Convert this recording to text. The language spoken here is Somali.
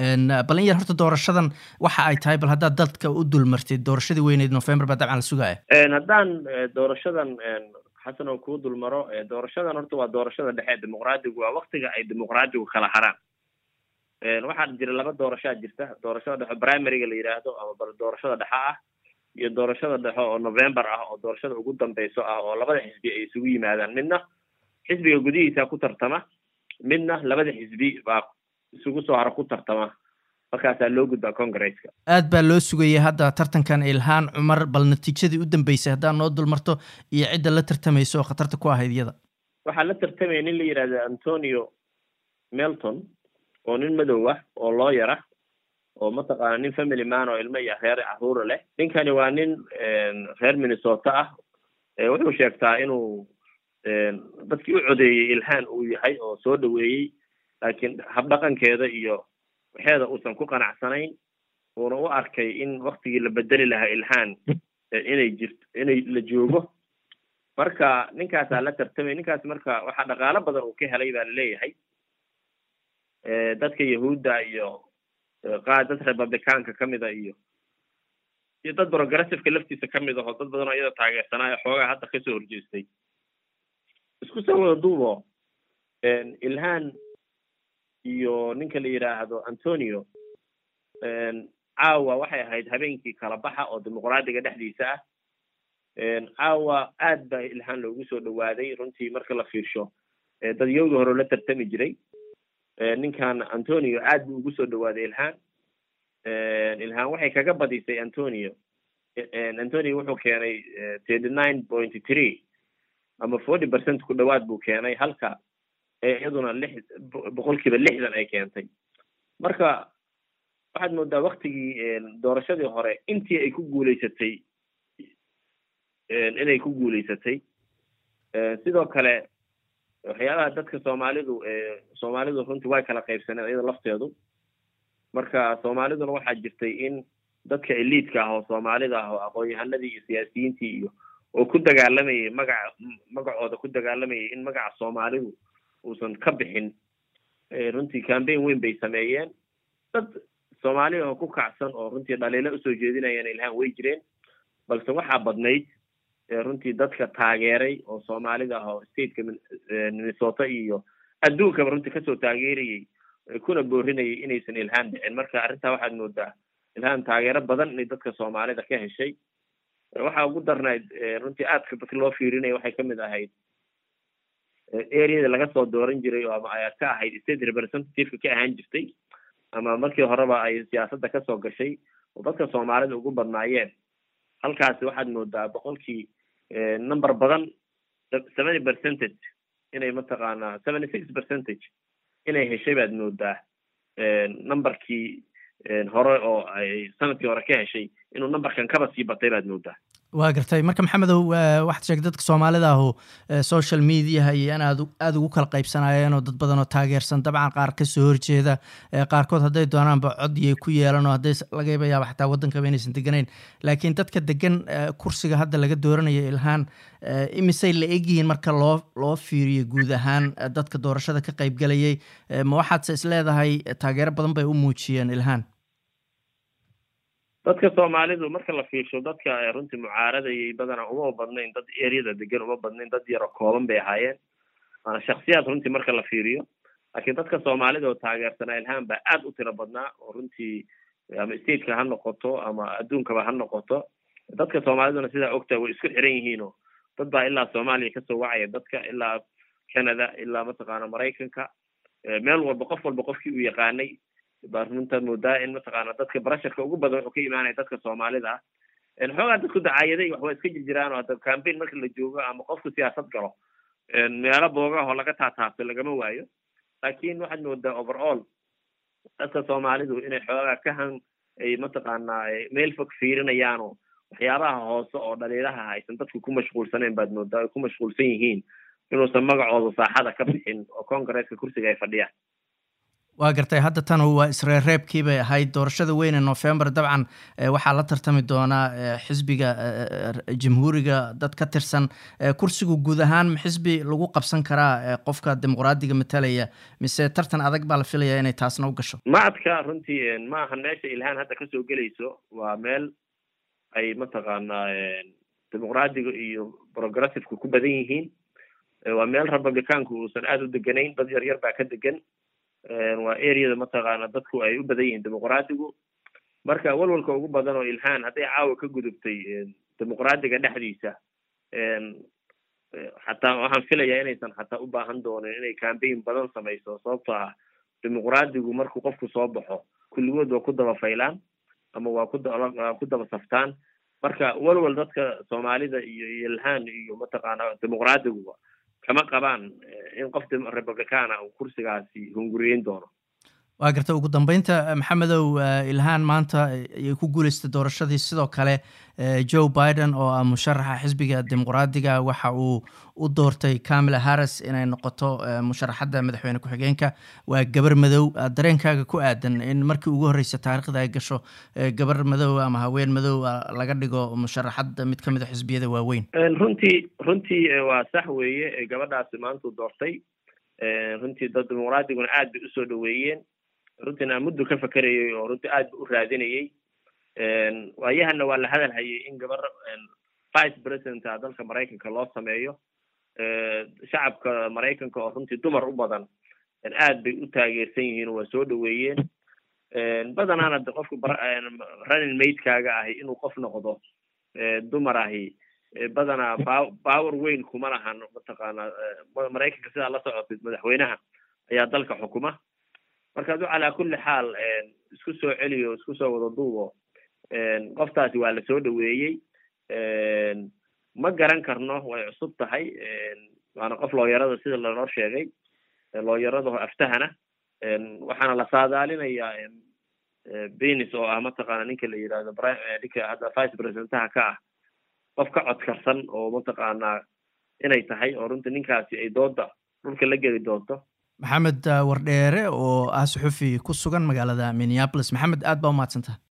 bal in yar horta doorashadan waxa ay tahay bal haddaad dadka u dulmartid doorashadii weyneyd november baa dabcan la sugaya haddaan doorashadan xasan oo kuu dulmaro doorashadan horta waa doorashada dhexe dimuqraadigu waa waktiga ay dimuqraadigu kala haraan waxaa jira laba doorashaa jirta doorashada dhexe primaryga la yidhaahdo ama doorashada dhexe ah iyo doorashada dhexe oo november ah oo doorashada ugu dambeyso ah oo labada xisbi ay isugu yimaadaan midna xisbiga gudihiisa ku tartama midna labada xisbi baa isugu soo haro ku tartama markaasaa loo gudbaa congresska aad baa loo sugayay hadda tartankan ilhaan cumar bal natiijadii u dambeysay haddaad noo dulmarto iyo cidda la tartamaysa oo khatarta ku ahayd iyada waxaa la tartamaya nin la yidhahda antonio melton oo nin madow ah oo looyar ah oo mataqaana nin family man oo ilmo iyo reer caruura leh ninkani waa nin reer minnesota ah wuxuu sheegtaa inuu dadkii u codeeyey ilhaan uu yahay oo soo dhaweeyey laakiin habdhaqankeeda iyo waxeeda uusan ku qanacsanayn uuna u arkay in waktigii la bedeli lahaa ilhaan inay jirto inay la joogo marka ninkaasaa la tartamay ninkaas marka waxaa dhaqaalo badan uu ka helay baa laleeyahay dadka yahuudda iyo qaar dad republicaanka kamida iyo iyo dad progressiveka laftiisa kamid aho dad badan oo iyada taageersanaayo xoogaa hadda kasoo horjeestay isku soo wada duubo ilhaan iyo ninka la yidhaahdo antonio caawa waxay ahayd habeenkii kala baxa oo dimuqraadiga dhexdiisa ah caawa aad baa ilhaan loogu soo dhawaaday runtii marka la fiirsho dadyowdii hore la tartami jiray ninkan antonio aad buu ugu soo dhawaaday ilhaan ilhaan waxay kaga badisay antonio antonio wuxuu keenay thirty nine point three ama forty percent ku dhawaad buu keenay halka iyaduna lix boqolkiiba lixdan ay keentay marka waxaad moodaa waktigii doorashadii hore intii ay ku guuleysatay inay ku guuleysatay sidoo kale waxyaabaha dadka soomaalidu soomaalidu runtii way kala qaybsaneen iyada lafteedu marka soomaaliduna waxaa jirtay in dadka eliidka ah oo soomaalida ah oo aqoon-yahanadii iyo siyaasiyiintii iyo oo ku dagaalamayay magaca magacooda ku dagaalamayay in magaca soomaalidu uusan ka bixin runtii cambaign weyn bay sameeyeen dad soomaaliya oo ku kacsan oo runtii dhaliilo usoo jeedinayaan ilhaan way jireen balse waxaa badnayd runtii dadka taageeray oo soomaalida ah oo stateka minnesota iyo adduunkaba runtii kasoo taageerayay kuna boorinayay inaysan ilhaan dhicin marka arrintaa waxaad moodaa ilhaan taageero badan inay dadka soomaalida ka heshay waxaa ugu darnayd runtii aadka dadka loo fiirinaya waxay kamid ahayd areada laga soo dooran jiray oo ama ayaad ka ahayd state representativeka ka ahaan jirtay ama markii horeba ay siyaasadda kasoo gashay oo dadka soomaalida ugu badnaayeen halkaasi waxaad moodaa boqolkii number badan seventy percentage inay mataqaanaa seventy six percentage inay heshay baad moodaa numberkii hore oo ay sanadkii hore ka heshay inuu numberkan kaba sii batay baad moodaa waa gartay marka maxamedow waxaad sheegtay dadka soomaalida ahu social mediaha iyo in aad aada ugu kala qaybsanayeen oo dad badan oo taageersan dabcan qaar kasoo horjeeda qaarkood hadday doonaanba cod iyo ku yeelan oo hadday laga yaaba xataa waddankaba inaysan deganayn laakiin dadka degan kursiga hadda laga dooranayo ilhaan imisay la egyihiin marka loo loo fiiriyo guud ahaan dadka doorashada ka qaybgalayay ma waxaadse isleedahay taageero badan bay u muujiyeen ilhaan dadka soomaalidu marka la fiirsho dadka runtii mucaaradayay badanaa uma badnayn dad eryada degan uma badnayn dad yaro kooban bay ahaayeen waana shaksiyaad runtii marka la fiiriyo laakiin dadka soomaalida oo taageersanaa ilhaan baa aad u tiro badnaa oo runtii ama stateka ha noqoto ama adduunkaba ha noqoto dadka soomaaliduna sidaa ogtahay way isku xiran yihiin oo dad baa ilaa soomaaliya kasoo wacaya dadka ilaa canada ilaa mataqaana maraykanka meel walba qof walba qofkii uu yaqaanay baa runtaa moodaa in mataqaana dadka barasharka ugu badan wuxuu ka imaanaya dadka soomaalida ah xoogaa dadku dacaayaday waxba iska jirjiraan oo hadda cambaign marka la joogo ama qofku siyaasad galo meelo booga oo laga taataabto lagama waayo laakiin waxaad moodaa overall dadka soomaalidu inay xoogaa ka han ay mataqaanaa meel fog fiirinayaan oo waxyaabaha hoose oo dhaliilaha aysan dadku ku mashquulsanayn baad moodaa ay ku mashquulsan yihiin inuusan magacooda saaxada ka bixin oo congresska kursiga ay fadhiyaan waa gartay hadda tan waa isreerreebkii bay ahayd doorashada weyn ee november dabcan waxaa la tartami doonaa xisbiga jamhuuriga dad ka tirsan kursigu guud ahaan xisbi lagu qabsan karaa qofka dimuqraadiga matalaya mise tartan adag baa la filaya inay taasna u gasho macadka runtii ma aha meesha ilhaan hadda kasoo gelayso waa meel ay mataqaanaa dimuqraadiga iyo progressiveka ku badan yihiin waa meel republicaanku uusan aada u deganayn dad yar yar baa ka degan waa areada mataqaana dadku ay u badan yihiin dimuqraadigu marka walwalka ugu badan oo ilhaan hadday caawa ka gudubtay dimuqraadiga dhexdiisa xataa waxaan filayaa inaysan xataa u baahan doonin inay cambaign badan samayso sababtoo ah dimuqraadigu markuu qofku soo baxo kulligood waa ku daba faylaan ama waa kuwaa ku daba saftaan marka walwal dadka soomaalida iyo ilhaan iyo mataqaana dimuqraadiguba kama qabaan in qof republicana uu kursigaasi hunguriyeyn doono waa garta ugu dambeynta maxamedow ilhaan maanta ayay ku guuleystay doorashadii sidoo kale joe biden oo ah musharaxa xisbiga dimuqraadiga waxa uu u doortay camila harris inay noqoto musharaxadda madaxweyne ku-xigeenka waa gabar madow dareenkaaga ku aadan in markii ugu horreysa taariikhda ay gasho gabar madow ama haween madow laga dhigo musharaxadda mid kamid a xisbiyada waaweyn runtii runtii waa sax weeye gabadhaasi maantuu doortay runtii dad dimuqraadiguna aad bay usoo dhaweeyeen runtiina muddo ka fakerayay oo runtii aad ba u raadinayay waayahana waa la hadal hayay in gabar vice presidenta dalka maraykanka loo sameeyo shacabka maraykanka oo runtii dumar u badan aad bay u taageersan yihiin oo waa soo dhaweeyeen badanaana de qofka running maidkaaga ahi inuu qof noqdo dumar ahi badanaa ba power weyn kuma lahan mataqaana maraykanka sidaa la socotay madaxweynaha ayaa dalka xukuma marka adu calaa kulli xaal isku soo celiyo isku soo wada duubo qoftaasi waa la soo dhaweeyey ma garan karno way cusub tahay waana qof looyarada sida lanoo sheegay looyarada aftahana waxaana la saadaalinayaa benis oo ah mataqaana ninka la yidhahdo ninka hadda vice presidentaha ka ah qof ka codkarsan oo mataqaanaa inay tahay oo runtii ninkaasi ay dooda dhulka la geli doonto maxamed wardheere oo ah suxufi ku sugan magaalada minneapolis maxamed aad baa umahadsantaha